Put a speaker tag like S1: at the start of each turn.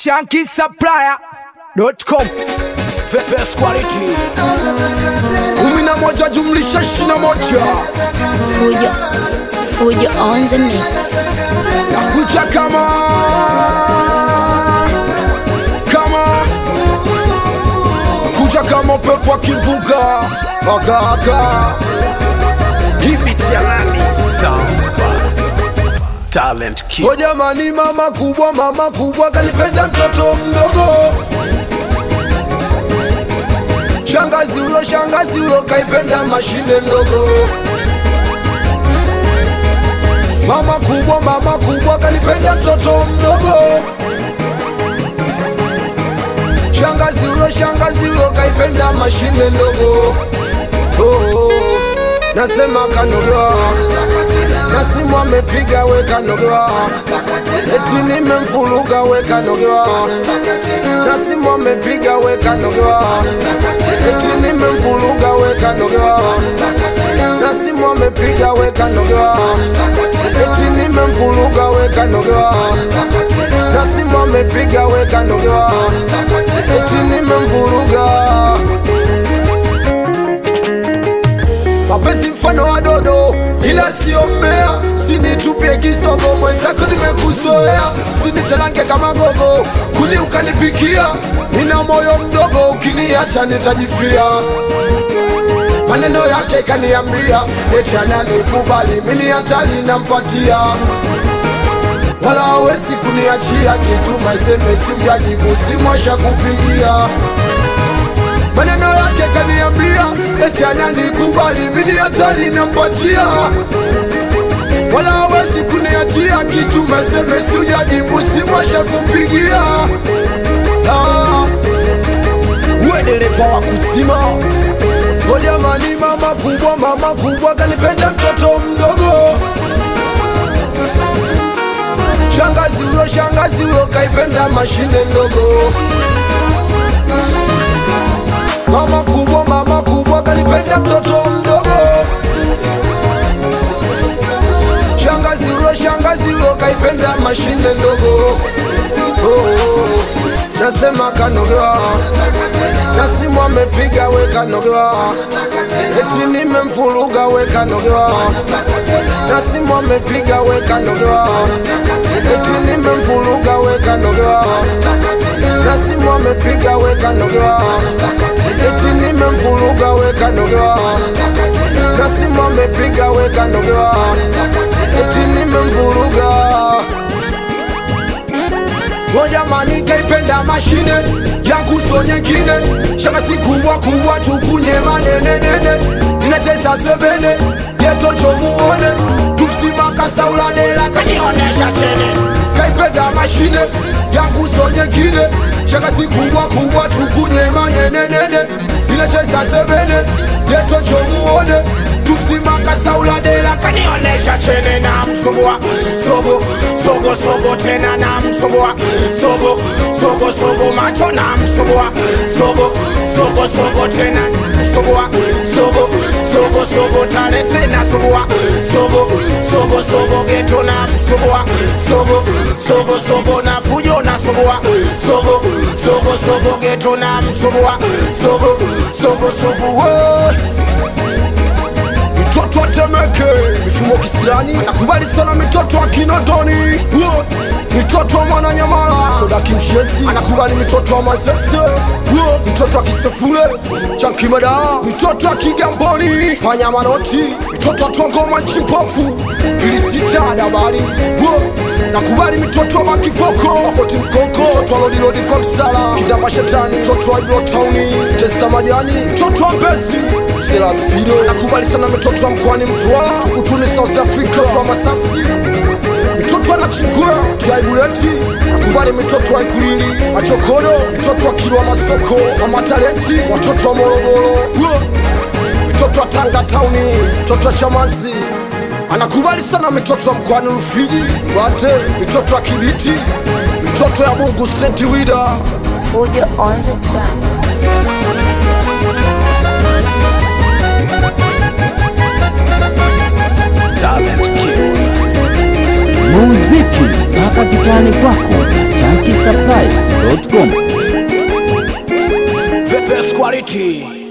S1: shankisupplier.com
S2: The best quality.
S3: kumi na moja jumlisha ishirini na moja
S4: Fujo, Fujo on the mix.
S3: nakuja kama kama kuja kama upepo wa kimbunga makaka
S2: Hibit ya nani? Sounds bad. Talent kid.
S3: o jamani mama kubwa mama kubwa kanipenda mtoto mdogo shangazi huyo shangazi huyo kaipenda mashine ndogo mama kubwa mama kubwa kanipenda mtoto mdogo shangazi huyo shangazi huyo kaipenda mashine ndogo oh, oh. nasema kanogewa nasimu amepiga we kanogewa eti nimemfuluga we kanogewa nasimu amepiga we kanogewa eti nimemfuluga we kanogewa nasimu amepiga we kanogewa eti nimemfuluga we kanogewa nasimu amepiga we kanogewa eti nimemvuruga mapenzi mfano wa dodo ila sio mmea sinitupie kisogo mwenzako nimekuzoea sinichelange kama gogo kuli ukanipikia nina moyo mdogo ukiniacha nitajifia maneno yake kaniambia eti ananikubali mini hatali nampatia wala hawezi kuniachia kituma SMS ujajibu simwasha kupigia maneno yake kaniambia eti ananikubali mini hatari nampatia wala hawezi kuniachia kituma SMS ujajibu simwasha kupigia ah, uwe dereva wa kusima o jamani mama kubwa mama kubwa kanipenda mtoto mdogo shangazi huyo shangazi huyo kaipenda mashine ndogo mama kubwa mama kubwa kanipenda mtoto mdogo shangazi huyo shangazi huyo kaipenda mashine ndogo oh, oh. nasema kanogewa nasimu amepiga we kanogewa eti nimemfuluga we kanogewa nasimu amepiga we kanogewa eti nimemfuluga we kanogewa nasimu amepiga we kanogewa eti nimemfuluga we kanogewa nasimu amepiga we kanogewa eti nimemvuruga o jamani kaipenda mashine yangu so nyingine shakasi kubwa kubwa tukunye manenenene inacheza sebene getocho muone tumsimaka sauladela kanionesha chene kaipenda mashine yangu so nyingine shakasi kubwa kubwa tukunye manenenene inacheza sebene getocho muone tumsimaka sauladela kanionesha chene na msumbua sogo sogo sogo tena na msumbua sogo sogo sogo macho na msumbua sogo sogo sogo tena msumbua sogo sogo sogo tale tena sumbua sogo sogo sogo geto na msumbua sogo sogo sogo na fujo na sumbua sogo sogo sogo geto na msumbua sogo sogo sogo we mitoto atemeke mifumo kisirani nakubali sana mitoto wa kinondoni Wo! mitoto wa mwananyamala oda kimshenzi anakubali mitoto wa mazese Wo! mitoto wa kisefule chankimada mitoto wa kigamboni panyamanoti mitoto wa twangoma nchimpofu ilisita dabari Wo! nakubali mitoto wa makivoko sapoti mkoko mtoto wa lodilodi kwa msala kidamba shetani mtoto wa ilotauni testa majani mtoto wa mbezi Sela Spido nakubali sana mitoto wa mkoani Mtwara, Tukutuni South Africa, mitoto wa Masasi, mitoto wa Nachingwea, Tiaibuleti nakubali mitoto wa Ikulili, Machokodo, mitoto wa Kilwa Masoko, Mama Talenti, watoto wa Morogoro, Wo! mitoto wa Tanga Tauni, mitoto wa Chamazi anakubali sana mitoto wa mkoani Rufiji, Mbate, mitoto wa Kibiti, mitoto ya Bungu St. Wida
S4: Fujo on the track.
S2: Talent kid.
S5: muziki mpaka kitani kwako na chanki supply
S2: quality